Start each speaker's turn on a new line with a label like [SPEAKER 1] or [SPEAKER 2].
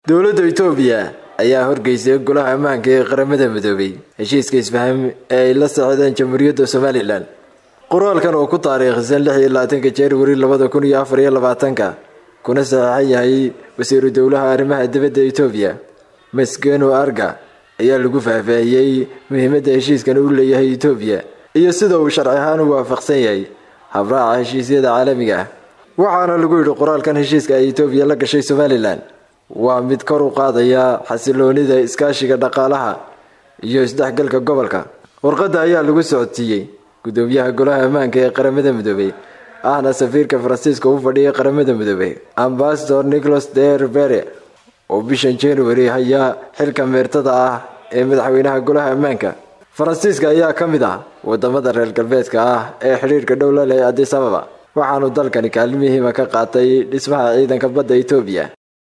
[SPEAKER 1] dowladda itoobiya ayaa horgeysay golaha ammaanka ee qaramada midoobay heshiiska isfaham ee ay la socdeen jamhuuriyadda somalilan qoraalkan oo ku taariikhsan lix iyo labaatanka januari labada kun iyo afar iyo labaatanka kuna saxeixan yahay wasiiru dowlaha arrimaha dibadda itoobiya maskeno arga ayaa lagu faahfaahiyey muhiimadda heshiiskan uu leeyahay itoobiya iyo sida uu sharci ahaan u waafaqsan yahay habraaca heshiisyada caalamiga ah waxaana lagu yidhi qoraalkan heshiiska ay itoobiya la gashay somalilan waa mid kor u qaadaya xasiloonida iskaashiga dhaqaalaha iyo isdhexgalka gobolka warqadda ayaa lagu socodsiiyey gudoomiyaha golaha ammaanka ee qaramada midoobey ahna safiirka faransiiska u fadhiyay qaramada midoobey ambasador nicholas derbere oo bishan january hayaa xilka meertada ah ee madaxweynaha golaha ammaanka faransiiska ayaa ka mid ah wadamada reer galbeedka ah ee xidhiirka dhow la leh adis ababa waxaanu dalkani kaalin muhiima ka qaatay dhismaha ciidanka badda itoobiya